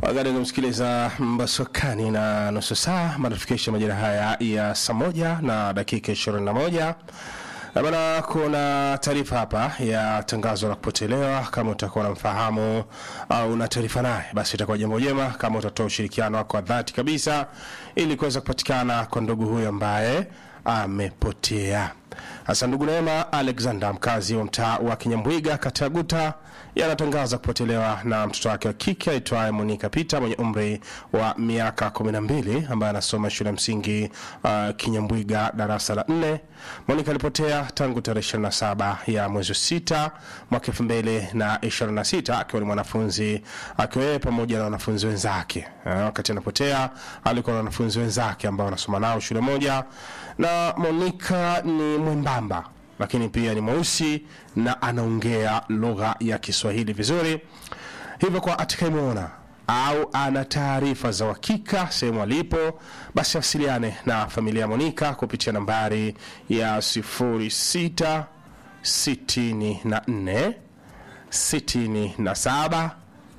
Baada ya kumsikiliza Mbasokani na nusu saa matufikisha majira haya ya saa moja na dakika 21 na bana, kuna taarifa hapa ya tangazo la kupotelewa. Kama utakuwa unamfahamu au una taarifa naye, basi itakuwa jambo jema kama utatoa ushirikiano wako wa dhati kabisa ili kuweza kupatikana kwa ndugu huyo ambaye amepotea. Hasa ndugu Neema Alexander, mkazi wa mtaa wa Kinyambwiga, kata ya Guta, yanatangaza kupotelewa na mtoto wake wa kike aitwaye Monica Peter mwenye umri wa miaka 12 ambaye anasoma shule ya msingi uh, Kinyambwiga darasa la 4. Monica alipotea tangu tarehe 27 ya mwezi wa sita mwaka 2026 akiwa ni mwanafunzi akiwa yeye pamoja na wanafunzi wenzake. Uh, wakati anapotea alikuwa na wanafunzi wenzake ambao wanasoma nao shule moja, na Monica ni mwembamba lakini pia ni mweusi na anaongea lugha ya Kiswahili vizuri. Hivyo kwa atakayemwona au ana taarifa za uhakika sehemu alipo, basi wasiliane na familia ya Monica kupitia nambari ya 06 64 67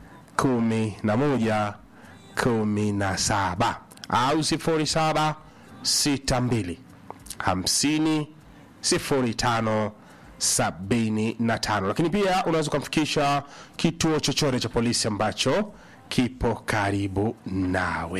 11 17 au 07 62 50 0575 lakini pia unaweza ukamfikisha kituo chochote cha polisi ambacho kipo karibu nawe.